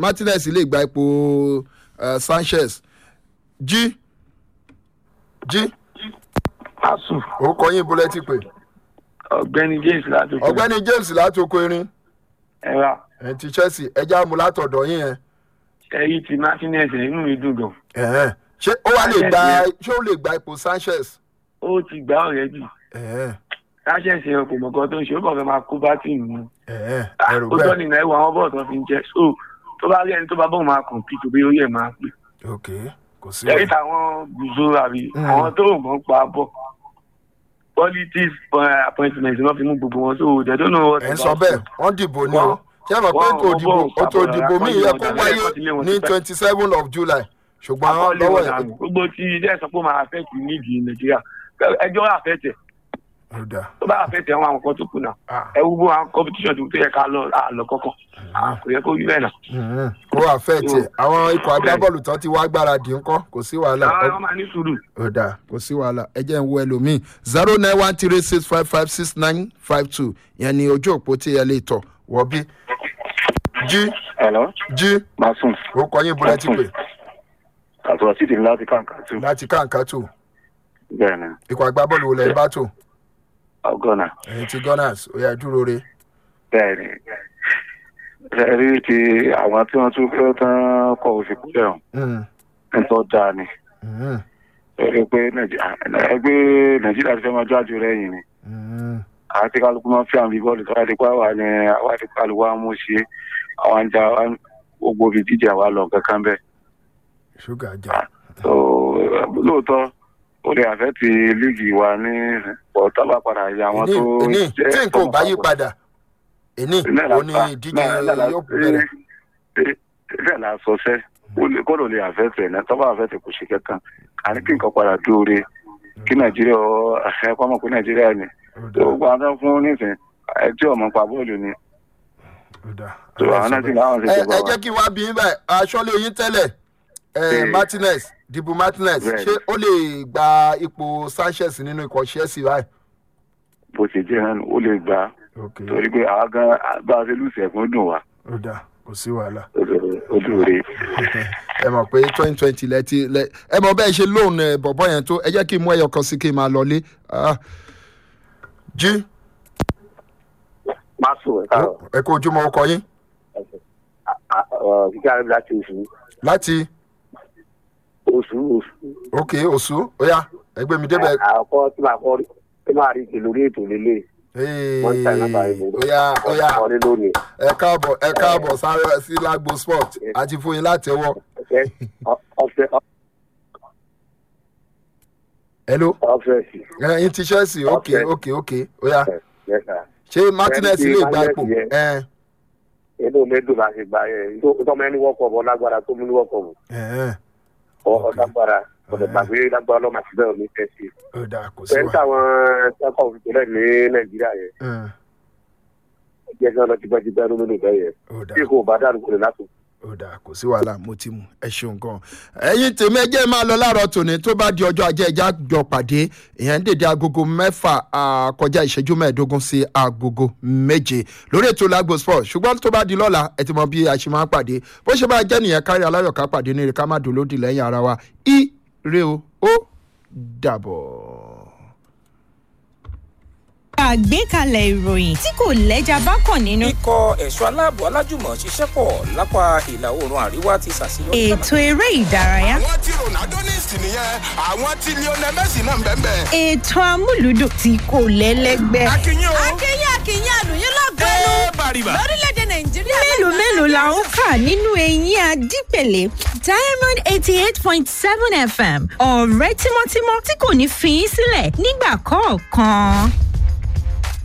martinez lè gba ipò uh, sanchez jí jí asu orúkọ yín bọ́lẹ́ ti pè ọ̀gbẹ́ni james láti òkè ọ̀gbẹ́ni james láti oko erin ẹ̀rà ẹ̀ ti chelsea ẹja mu látọ̀dọ̀ yín yẹn ẹ̀yí ti martinez ẹ̀ inú mi dùn gan ẹ̀hẹ́n. ṣé ó wá lè gba ṣé ó lè gba ipò sanchez ó ti gbá ọ̀rẹ́ jù ẹ̀hẹ́n, sáṣẹ̀sì ẹ̀ kò mọ̀ kan tó ń ṣe ó kàn fẹ́ máa kó bá tìǹbù mu ẹ̀hẹ́n, ẹ̀rù ó tọ́ bẹ́ẹ̀ nìyẹn ẹ̀wọ̀ àwọn bọ́ọ̀ tó fi ń jẹ́ so tó bá rí ẹni tó bá bọ́ọ̀ máa kàn pí tòbí orí ẹ̀ máa pè ok kò sí ẹ̀rí wàhálà. táwọn gùzó àbí Mm. àwọn tó ń mọ̀ ń pa bọ̀ politics uh, appointment náà fi mú gbogbo wọn so they don't know what ẹ̀ ń sọ bẹ́ẹ̀ wọ́n dìbò ni o ṣé ẹ mọ̀ pé wọ́n- kò wọ́n dìbò bọ̀ ó tó ṣàbọ̀rọ̀ dìbò míì yẹ kó akọ́lé wáyé ọ̀dà lẹ́yìn ní tí pẹ́. twenty seven of july ṣùgbọ́n akọ́lé lọ́wọ́ ọ̀dà ẹ̀ nù. gbogbo tí ilé ẹ̀sọ́ pé ó máa affect nídìí nàìjíríà ẹjọ́ àfẹ́tẹ̀ ó dà tó bá àfẹ́tẹ̀ àwọn àwọn kan tó kù náà Ah. ẹ wúwo àwọn competition tó yẹ ká lọ àlọ́ kọ́kọ́ Ah, kò yẹ kó rí bẹ́ẹ̀ náà. Mhm. kó àfẹ́ẹ̀tì àwọn ikọ̀ agbábọ́ọ̀lù tán ti wá gbáradì ńkọ́ kò sí wàhálà àwọn ọmọ máa ní sùúrù. ó dà kò sí wàhálà ẹ jẹ́ ń wo ẹlòmíì zero nine one three six five five six nine five two yẹn ni ojú òpó tí ẹ lè tọ̀ wọ́ bí. jí Hello, jí Masun. orúkọ yín bọ́lá ti pè Àtúrọ̀ títì láti kàǹkà tù. láti káǹká tò Bẹ́ẹ̀ni, ikọ̀ agbábọ́ọ̀lù wo lẹ́yìn bá tò ọgọ́nà. ẹ̀yìn ti gunners ó yà dúró re. Bẹ́ẹ̀ni. Ṣé rí ti àwọn tí wọ́n tún fẹ́ tán kọ òfìkúlẹ̀ ọ̀hún? Mm, Nǹkan dáa ni. mm, Ṣé rí pé Nàìjíríà ẹgbẹ́ Nàìjíríà ti fẹ́ máa jáde rẹ̀yìn ni? mm. Àti kálukú máa ń fi àmì bọ́ọ̀lù tó wá di pé àwa ni àwa ti kálukú wa mú ṣe àwọn àjà gbogbo ibi díje àwa lọ kankan bẹ́ẹ̀. ṣúgà jà So lóòótọ́ ó lè àfẹ́ ti líìgì wa ní ọ̀tá bá padà yà àwọn èní tó èní tí nǹkan ò bá yí padà èní Bẹ́ẹ̀ ó ní ìdíje yóò bẹ̀rẹ̀. bẹ́ẹ̀ la sọ sẹ́ kó ló lè àfẹ́tẹ̀ náà tọ́ba àfẹ́tẹ̀ kò ṣe kẹ́kàn àní kí nǹkan padà dóore kí nàìjíríà ọ ẹ̀kọ́ mọ̀ pé nàìjíríà ni Ó tó dà, gba ọdún fún nísìn ẹjọ́ ọmọ pa bọ́ọ̀lù ni ó dà. tó àwọn náà sì láwọn ṣe ẹ jọba ẹ wa. jẹ́ kí n wá bí yín báyìí aṣọ́lé yín tẹ́lẹ̀ ẹ, Ee. martinez dìbò martinez Bẹ́ẹ̀ni. ṣé ó lè gba ipò sanchez nínú ikọ̀ chelsea báyìí. bó ṣe jẹ́ náà ó lè gbà á torí pé àwa gan bá a ṣe lùsẹ̀ fún dùn wá ó dà kò sí wàhálà ó dóore. ẹ mọ̀ pé twenty twenty lẹ ti lẹ ẹ mọ̀ bẹ́ẹ̀ ṣe lóun ẹ, bọ̀bọ̀ yẹn tó ẹ jẹ́ kí n mú ẹyọ kan sí kí n máa lọlé. Ah. jí Masu ẹ̀ka ọ̀ ẹ kó ojúmọ́ ọkọ yín kíkẹ́ àrẹ láti oṣù láti oṣù oṣù. òkè òṣù ó yá ẹgbẹ́ mi débẹ̀. Àkọ́kọ́ tí màá kọ́ tí màá rí ìpè lórí ètò lélẹ̀. Wọ́n ń ta ìnáta ìbò. ó yá ó yá Ọ̀rẹ́ lónìí. ẹ káàbọ̀ ẹ káàbọ̀ sáré sí lágbo sport àti fún yín láti ẹwọ́. Ọ̀fẹ́ ọ̀fẹ́ hello ọ̀fẹ́ sí. ẹ yín ti chelsea ok Okay. ok ok ó yá Yẹ́sà. ṣé martinez Ẹni tí lè gba ipò Martinez ẹ Inú mi dùn láti gba ẹ̀ tọ́mọ ẹni wọ́pọ̀ bọ̀ lágbára tó mú ní wọ́pọ̀ bọ̀. ẹ Ọ̀ lágbára ọ̀dẹ̀ gbàgbé lágbára lọ́mọ àti bẹ́ẹ̀ ní tẹ̀sí. ó dà kò sí Fẹ́ẹ́ wa. táwọn sẹ́kọ̀ òfìsílẹ̀ ní Nàìjíríà yẹn. ẹ, Jẹ́ kí wọ́n lọ ti bá ti bẹ́ẹ̀ nínú ìbẹ́ yẹn. ó dà Bí kò bá dànù kò lè látò. ó dà kò sí wàhálà mo ti mú ẹ ṣeun gan ẹyin tèmi ẹ jẹ́ máa lọ láàárọ̀ tòní tó bá di ọjọ́ ajé ẹja jọ pàdé ìyẹn ń dèdè agogo mẹ́fà ah, kọjá ìṣẹ́jú mẹ́ẹ̀ẹ́dógún sí agogo méje lórí ètò lagos sport ṣùgbọ́n tó bá di lọ́la ẹ ti mọ bí a ṣe máa ń pàdé bó ṣe máa jẹ́ nìyẹn kárí aláyọ̀ ká pàdé ní ire ká má dolódì lẹ́yìn ara wa ire o ó dàbọ̀. àgbékalẹ̀ ìròyìn tí kò lẹ́jà bá kàn nínú. ikọ̀ ẹ̀ṣọ́ aláàbò alájùmọ̀ ṣiṣẹ́ pọ̀ lápá ìlà oòrùn àríwá ti ṣàṣeyọrí. ètò eré ìdárayá. àwọn tí ronaldo ní ìsìn nìyẹn àwọn tí lionel messi náà ń bẹ́ẹ̀ bẹ́ẹ̀. ètò amúlùdùn tí kò lẹ́lẹ́gbẹ́. akínyìn o akínyìn akínyìn àlùyìn lọ́gọ́nù ẹ bàrìbà. lórílẹ̀‐èdè nàìjíríà. mélòó mélòó la ń kà nínú eyín adípèlé diamond eighty eight point seven fm ọ̀rẹ́ tímọ́tímọ́ tí kò ní fi í sílẹ̀ nígbà kọ̀ọ̀kan.